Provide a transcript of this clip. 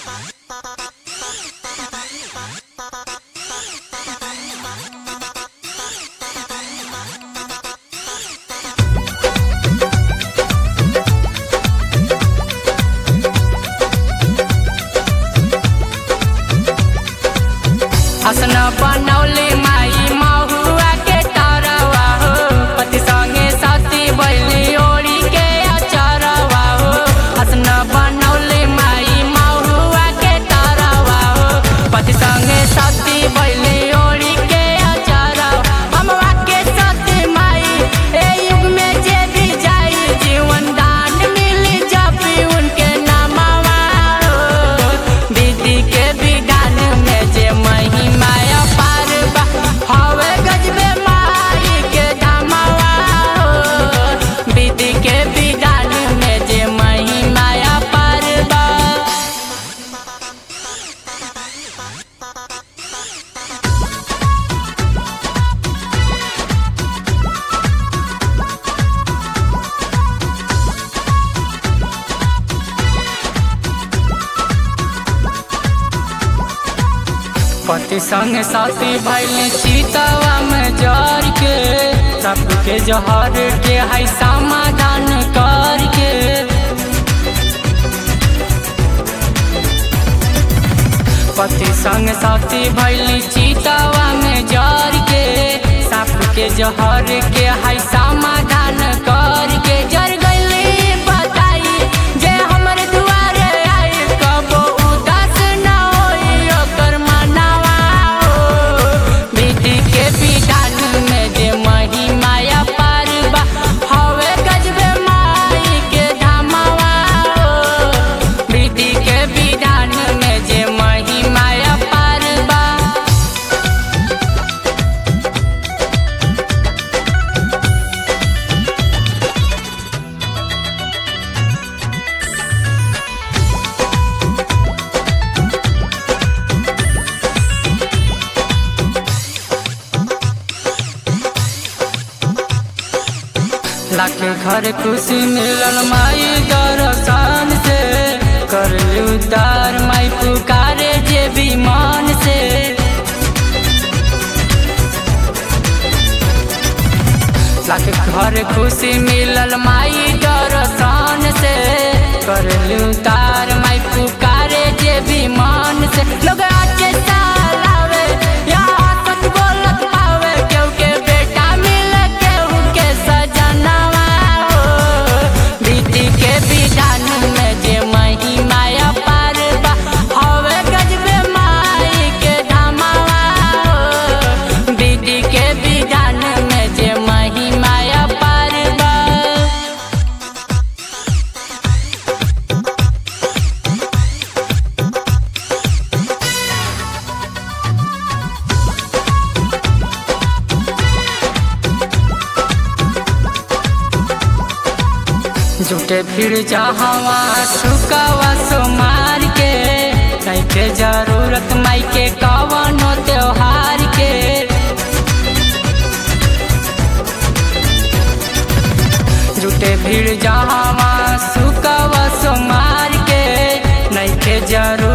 हसन बनौली माई महुआ के तरवा हो पति संगे सती बैली ओढ़ी के अचरवा हो हसन बनौली माई महुआ के तरवा हो पति संगे सती बैली ओढ़ी के अचरवा हमवा के सती माई ए युग में जे भी जाई जीवन दान मिली जब भी उनके नामवा हो विधि के विधान में जे महिमा अपार बा हवे गजबे माई के धामवा हो विधि के विधान में जे महिमा अपार बा पति संग साथी भैल चीतवा में जर के सबके जहर के है समाधान करके पति संग साथी भैल चीतवा में जर के सबके जहर के है समाधान करके जर गईली बताई जे हमर दुआरे आई कबो उदास न होई ओकर मनवा हो विधि के विधान में जे महिमा अपार बा हवे गजबे माई के धामवा हो विधि के विधान में जे महिमा अपार बा लाख घर खुशी मिलल माई दर्शन से कर उतार माई पुकारे जे विमान से लाख घर खुशी मिलल माई दर्शन से कर उतार माई पुकारे जे विमान से लोग आके सालावे या सच बोलत पावे केहू के बेटा मिले केहू के सजनवा हो विधि के विधान में जे महिमा अपार बा हवे गजबे माई के धामवा हो विधि के विधान में जे महिमा अपार बा झूठे फिर जहवा सुकावा सो मार के नहीं के जरूरत माई के कवनो त्योहार के झूठे भीड़ जहवा सुकावा सो मार के नहीं के जरूरत